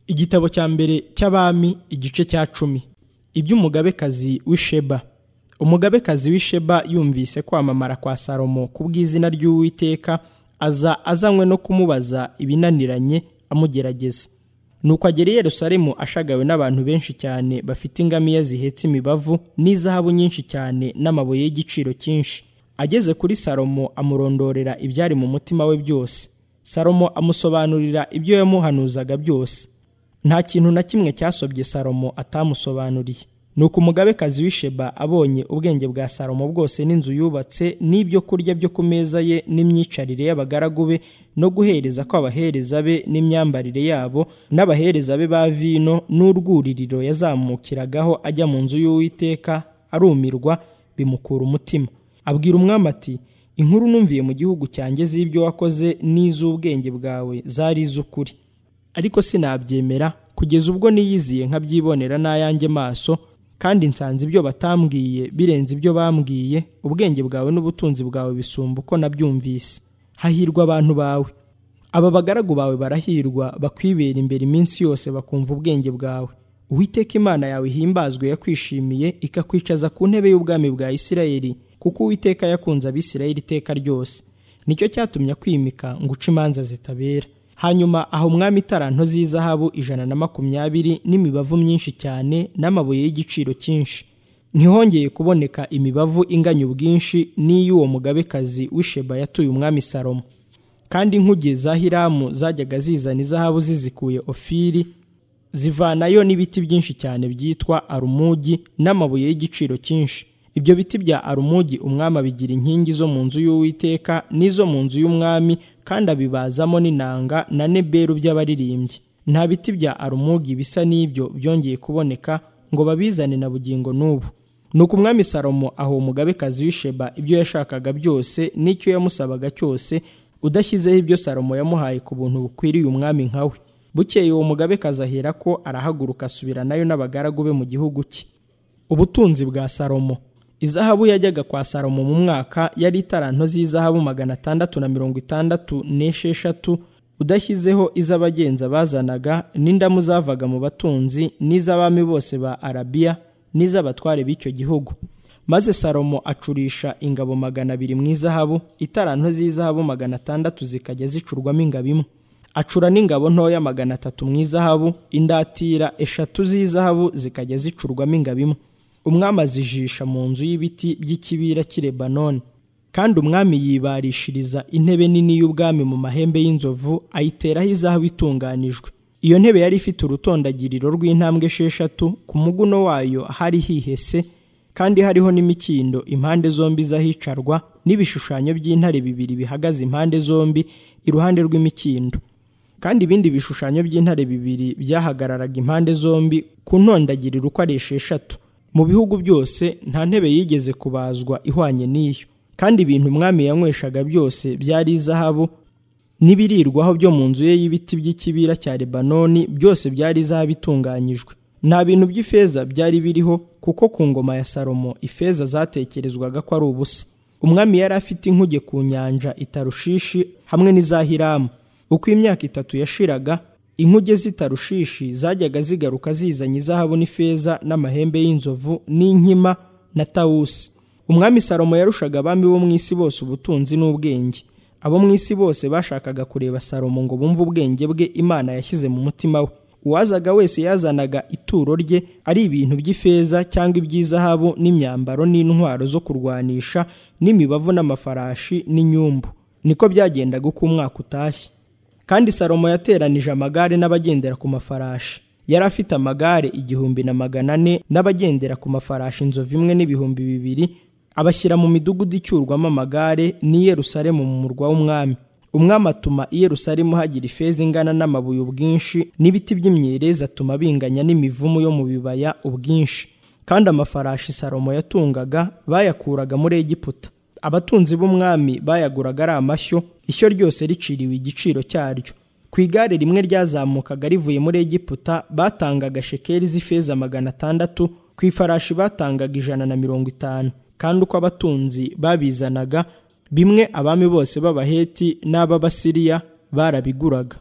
igitabo cya mbere cy'abami igice cya cumi iby'umugabekazi w'isheba umugabekazi w'isheba yumvise kwamamara kwa salomo ku bw'izina ry'uwiteka aza azanywe no kumubaza ibinaniranye amugerageza nuko agera i yerusalemu ashagawe n'abantu benshi cyane bafite ingamiya zihetse imibavu n'izahabu nyinshi cyane n'amabuye y'igiciro cyinshi ageze kuri salomo amurondorera ibyari mu mutima we byose salomo amusobanurira ibyo yamuhanuzaga byose nta kintu na kimwe cyasobye salomo atamusobanuriye nuko umugabekazi w'isheba abonye ubwenge bwa salomo bwose n'inzu yubatse n'ibyo kurya byo ku meza ye n'imyicarire y'abagaragu be no guhereza kw'abahereza be n'imyambarire yabo n'abahereza be ba vino n'urwuririro yazamukiragaho ajya mu nzu y'uwiteka arumirwa bimukura umutima abwira umwami ati inkuru numviye mu gihugu cyanjye z'ibyo wakoze n'iz'ubwenge bwawe zari iz'ukuri ariko sinabyemera kugeza ubwo niyiziye nkabyibonera n'ayanjye maso kandi nsanze ibyo batambwiye birenze ibyo bambwiye ubwenge bwawe n'ubutunzi bwawe bisumba uko nabyumvise hahirwa abantu bawe aba bagaragu bawe barahirwa bakwibera imbere iminsi yose bakumva ubwenge bwawe uwiteka imana yawe ihimbazwe yakwishimiye ikakwicaza ku ntebe y'ubwami bwa isirayeli kuko uwiteka yakunze abisirayeli iteka ryose nicyo cyatumye akwimika ngo uce imanza zitabera hanyuma aha umwami itaranto z'izahabu ijana na makumyabiri n'imibavu myinshi cyane n'amabuye y'igiciro cyinshi ntihongeye kuboneka imibavu inganya ubwinshi n'iy'uwo mugabekazi w'isheba yatuye umwami salomo kandi inkuge za hiramu zajyaga zizana izahabu zizikuye ofiri zivanayo n'ibiti byinshi cyane byitwa arumugi n'amabuye y'igiciro cyinshi ibyo biti bya arumugi umwami abigira inkingi zo mu nzu y'uwiteka n'izo mu nzu y'umwami kandi abibazamo n'inanga na neberu by'abaririmbyi nta biti bya arumugi bisa n'ibyo byongeye kuboneka ngo babizane na bugingo n'ubu nuko umwami salomo aho umugabekazi w'isheba ibyo yashakaga byose n'icyo yamusabaga cyose udashyizeho ibyo salomo yamuhaye ku buntu bukwiriye umwami nkawe bukeye uwo mugabekazi ahera ko arahaguruka asubira nayo n'abagaragu be mu gihugu cye ubutunzi bwa salomo izahabu yajyaga kwa salomo mu mwaka yari itaranto z'izahabu magana atandatu na mirongo itandatu n'esheshatu udashyizeho iz'abagenza bazanaga n'indamu zavaga mu batunzi n'iz'abami bose ba arabiya n'iz'abatware b'icyo gihugu maze salomo acurisha ingabo magana abiri mu izahabu itaranto z'izahabu magana atandatu zikajya zicurwamo ingabo imwe acura n'ingabo ntoya magana atatu mu izahabu indatira eshatu z'izahabu zikajya zicurwamo ingabo imwe umwami azijisha mu nzu y'ibiti by'ikibira cy'i lebanoni kandi umwami yibarishiriza intebe nini y'ubwami mu mahembe y'inzovu ayiteraho izahabu itunganijwe iyo ntebe yari ifite urutondagiriro rw'intambwe esheshatu ku muguno wayo hari hihese kandi hariho n'imikindo impande zombi z'ahicarwa n'ibishushanyo by'intare bibiri bihagaze impande zombi iruhande rw'imikindo kandi ibindi bishushanyo by'intare bibiri byahagararaga impande zombi ku ntondagiriro uko ari esheshatu mu bihugu byose nta ntebe yigeze kubazwa ihwanye n'iyo kandi ibintu umwami yanyweshaga byose byari izahabu n'ibirirwaho byo mu nzu ye y'ibiti by'ikibira cya lebanoni byose byari izahabu itunganyijwe nta bintu by'ifeza byari biriho kuko ku ngoma ya salomo ifeza zatekerezwaga ko ari ubusa umwami yari afite inkuge ku nyanja itarushishi hamwe n'iza hiramu uko imyaka itatu yashiraga inkuge z'itarushishi zajyaga zigaruka zizanye izahabu n'ifeza n'amahembe y'inzovu n'inkima na tawusi umwami salomo yarushaga abami bo mu isi bose ubutunzi n'ubwenge abo mu isi bose bashakaga kureba salomo ngo bumve ubwenge bwe imana yashyize mu mutima we uwazaga wese yazanaga ituro rye ari ibintu by'ifeza cyangwa iby'izahabu n'imyambaro n'intwaro zo kurwanisha n'imibavu n'amafarashi n'inyumbu niko byagendaga uko umwaka utashye kandi salomo yateranije amagare n'abagendera ku mafarashi yari afite amagare igihumbi na magana ane n'abagendera ku mafarashi inzovu imwe n'ibihumbi bibiri abashyira mu midugudu icyurwamo amagare n'i Yerusalemu mu murwa w'umwami umwami atuma i Yerusalemu hagira ifeza ingana n'amabuye ubwinshi n'ibiti by'imyerezi atuma binganya n'imivumu yo mu bibaya ubwinshi kandi amafarashi salomo yatungaga bayakuraga muri Egiputa abatunzi b'umwami bayaguraga ari amashyo ishyo ryose riciriwe igiciro cyaryo ku igare rimwe ryazamukaga rivuye muri Egiputa batangaga shekeli z'ifeza magana atandatu ku ifarashi batangaga ijana na mirongo itanu kandi uko abatunzi babizanaga bimwe abami bose b'abaheti n'ab'abasiriya barabiguraga